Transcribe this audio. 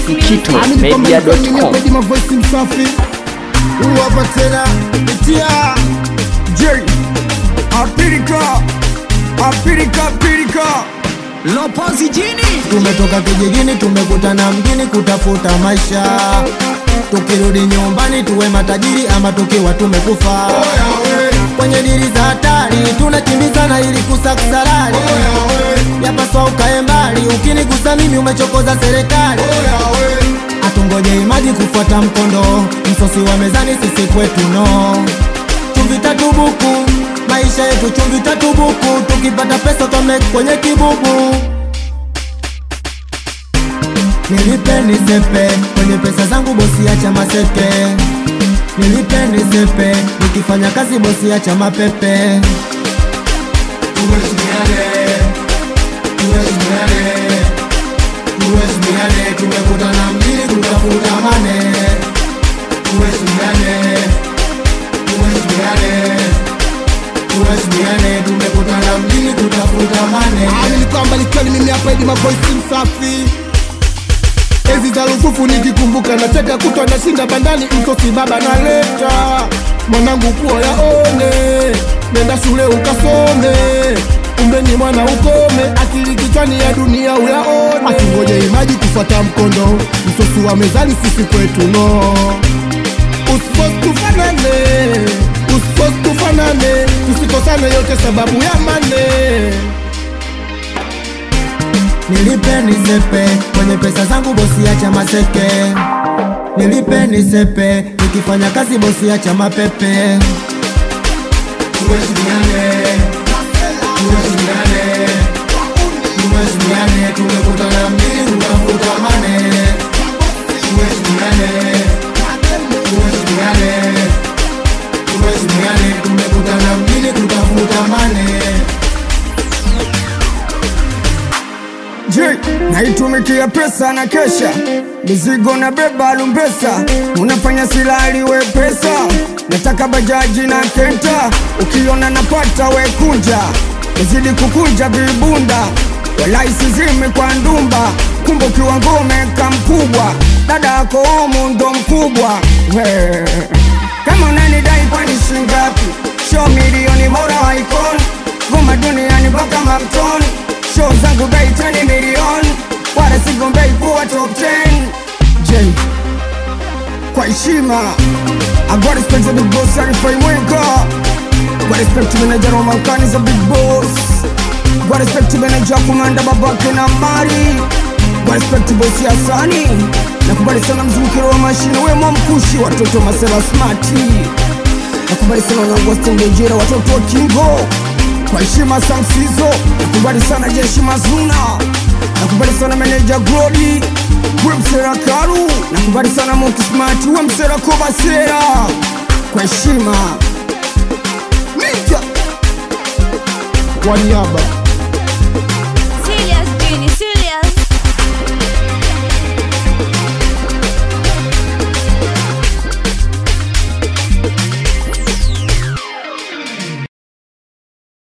mkitomedia.com Pedi mavoisi msafi Huu hapa tena Itia J Apirika Apirika Apirika Lopozi jini Tumetoka kijijini tumekutana mjini kutafuta maisha Tukirudi nyumbani tuwe matajiri ama tukiwa tumekufa Kwenye diri za hatari tunakimbizana ili kusakusarari Yapaswa ukae mbali ukinigusa mimi umechokoza serikali Atungoje maji kufuata mkondo Msosi wa mezani sisi kwetu no Chumvi tatu buku Maisha yetu chumvi tatu buku Tukipata pesa tome kwenye kibubu Nilipe nisepe Kwenye pesa zangu bosi acha masepe Nilipe nisepe Nikifanya kazi bosi acha mapepe Tuheshimiane Tuheshimiane Tuheshimiane Tumekutana mjini kutafuta mane Tuheshimiane Tuheshimiane Tuheshimiane Tumekutana mjini kutafuta mane nilikuwa mbali kweli mimi hapa Idi mavoisi msafi Ezi za lufufu nikikumbuka nacheka kutwa nashinda bandani msosi baba naleta mwanangu kuwa yaone nenda shule ukasome kumbe ni mwana ukome akili kichwani ya dunia uyaone atungoje imaji kufuata mkondo msosi wa mezani sisi kwetu no usipos tufanane usipos tufanane tusikosane yote sababu ya mane Nilipe nisepe kwenye pesa zangu bosi acha maseke Nilipe nisepe nikifanya kazi bosi acha mapepe Tuheshimiane Tuheshimiane Tuheshimiane tumekutana mjini kutafuta mane Tuheshimiane Tuheshimiane Tuheshimiane tumekutana mjini kutafuta mane Je, naitumikia pesa na kesha mizigo na beba lumbesa, unafanya silali we pesa, nataka bajaji na kenta, ukiona napata we kunja, nazidi kukunja vibunda, walai sizimi kwa ndumba, kumbe ukiwa ngome kamkubwa, dada yako omu ndo mkubwa we. Kama unanidai kwani shingapi? Show milioni bora wa icon Goma duniani mpaka mamtoni Show zangu bei tani milioni Wala sigombei kuwa top 10 J Kwa heshima I got respect to the boss Arifai Mwinga Got respect to manager Roman Khan is a big boss Got respect to manager Kumanda Babake na Mari Got respect to boss Yasani Nakubali sana mzunguko wa mashine we mamkushi watoto masela smarti Nakubali sana wanangu wa Stendejera watoto wa Kingo kwa heshima Samsizo, nakubali sana jeshi Mazuna, nakubali sana meneja Glodi, we msera Karu, nakubali sana Moki Smart, we msera Kobasera, kwa heshima Ninja Wanyaba